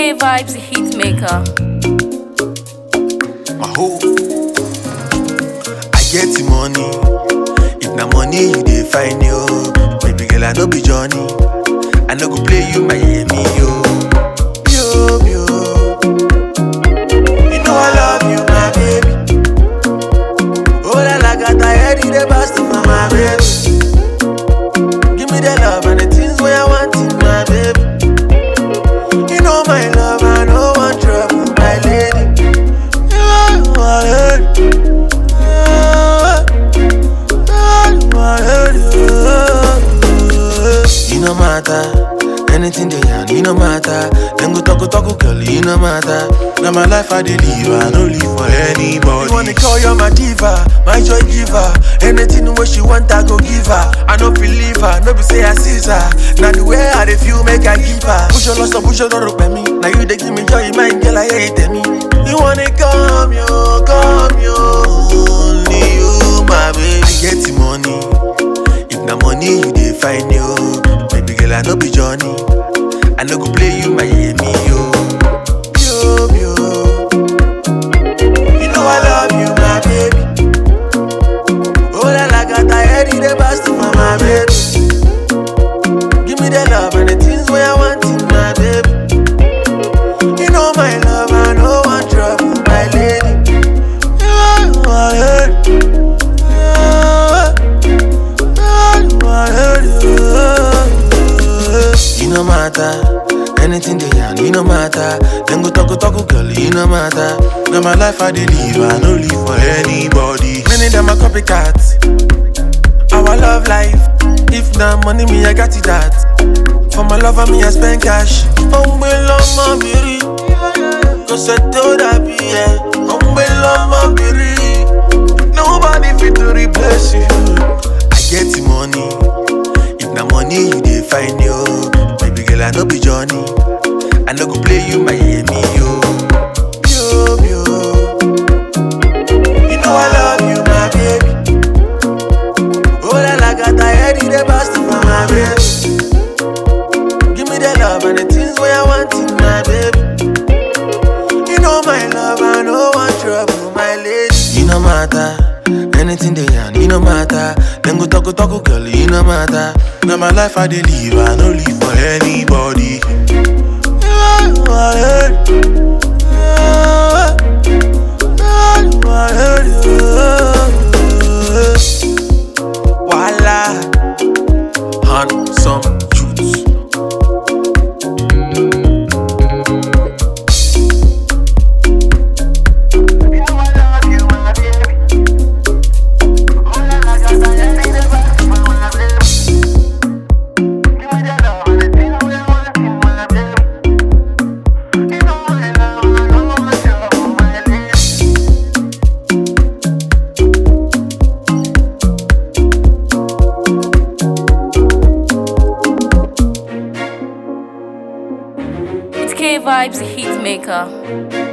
K Vibes Hitmaker. my hoe. I get the money. If na money you dey find yo, baby girl I no be Johnny. I no go play you Miami yo. Yo yo. You know I love you my baby. Oh la la got I head in the best of my baby. Give me the love and the things where I want in my baby. You know my love, I no want trouble, my lady. You are my lady. You no matter, anything they yarn, you no matter. Them go talk, go talk, girl, you no matter. Now my life I dey live, I no live for anybody. You wanna call you my diva, my joy giver. Anything where she want, I go give her. I no believe her, no be say I seize her. Now the way I dey feel, make I give her. Push your loss, push your door, up me. Now you dey give me joy, my girl, I hate me. You wanna come, yo, come, yo, only you, my baby. I get the money. If na money you dey find yo, baby girl I no be Johnny. I no go play you Miami yo. Yo yo. You know I love you my baby. Oh la la got I head in the best of my baby. Give me the love and the things where I want in my baby. You know my love I no want trouble my lady. You are my lady. You no matter, anything they yarn, you no matter. Them go talk, go talk, girl, you no matter. Now my life I dey live, I no live for anybody. Many them are copycats. Our love life, if na money me I got it that. For my lover me I spend cash. Ombe lọmọ biri, kò sẹ́tò dàbí ẹ̀. Ombe lọmọ biri, nobody fit to replace you. I get the money. If na money you dey find yo, baby girl I no be Johnny. I no go play you Miami yo. Yo yo. You know I love you my baby. Oh la la got I head in the best of my baby. Give me the love and the things where I want in my baby. You know my love, I no want trouble, my lady. You no matter, anything they yarn, you no matter. Them go talk, go talk, girl, you no matter. Now my life I dey live, I no live for anybody. You are my lady. You are my lady. Voila, handsome youths. You know I love you, my baby. Oh la la, got I head in the best of my baby. Give me the love and the things where I want in my baby. You know my love, I know what you're my lady. It's K Vibes Hitmaker.